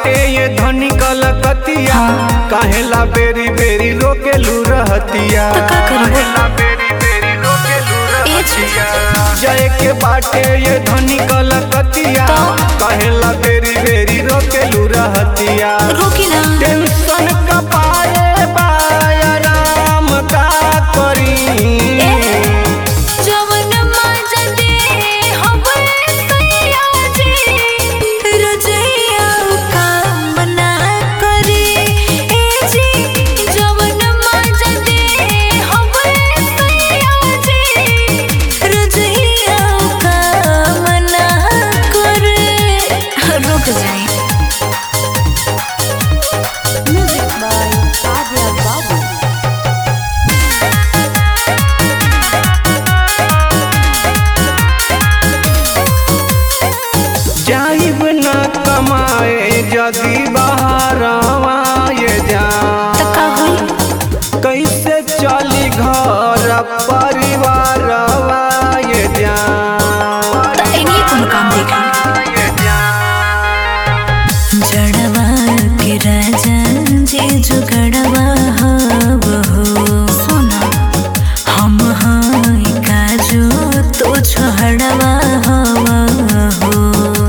बाटे ये धनी कलकतिया काहेला बेरी बेरी रोकेलू रहतिया तो का करी? काहेला बेरी बेरी रोकेलू ए जी। रहतिया जय के बाटे ये धनी कलकतिया तो? काहेला बेरी बेरी रोकेलू रहतिया रोकी ना टेंशन का पाए बायाराम का करी जवन मजा दे हवे सैया जी रजैया काम ना करे ए जी जवन मजा दे हवे सैया जी रजैया काम ना करे रुक जाए म्यूजिक बाय आर्या बाबू जाइब न कमाए जदी बहरवा ये जा तो का होई कैसे चली घर परिवारवा ये जा तो इन्हीं कोनो काम देख ली ये जा जड़वा के राजा जे जुगड़वा हव हो सोना हम हाय काजू तो छड़वा हव हो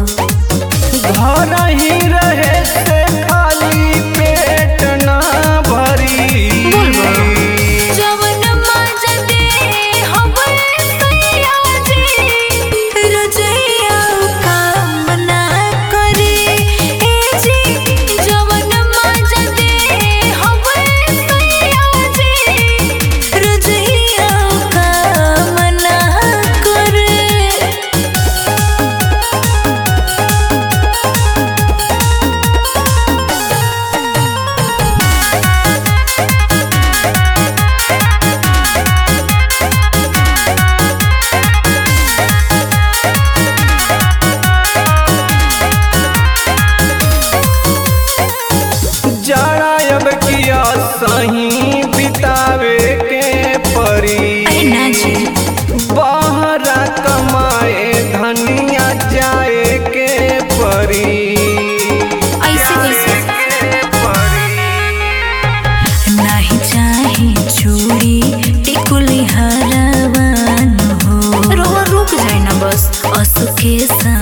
घर ही रहे से खाली पेट ना भरी जवन मजा दे हवे सैया जी रजैया काम ना करे ए जी जवन मजा दे हवे सैया जी रजैया काम ना करे जरा अब किया सही बितावे के परी अरे ना जी बहरा कमाए धनिया जाए के परी ऐसे कैसे परी नाही चाहे चूड़ी टिकुली हरवान हो रो रुक जाए ना बस असुके सा